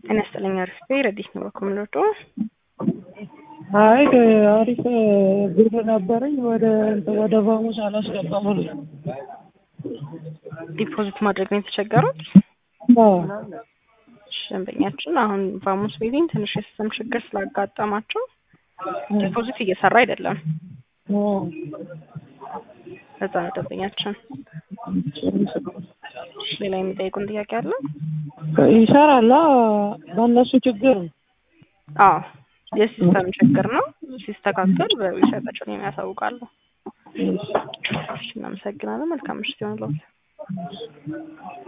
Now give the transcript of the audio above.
ጤና ይስጥልኝ። አሪፍ ቤ ረዲት ነው በኮምሎዶ አይ አሪፍ ብር ነበረኝ ወደ ወደ ቫሙስ አላስገባም ብሎ ዲፖዚት ማድረግ ነው የተቸገሩት። ደንበኛችን አሁን ቫሙስ ቤቲንግ ትንሽ የሲስተም ችግር ስላጋጠማቸው ዲፖዚት እየሰራ አይደለም። ለዛ ነው ደንበኛችን። ሌላ የሚጠይቁን ጥያቄ አለ? ይሰራላ በእነሱ ችግር ነው። አዎ የሲስተም ችግር ነው። ሲስተካከል በዊሻታቸውን የሚያሳውቃሉ። እናመሰግናለን። መልካም ምሽት ይሆንልዎት።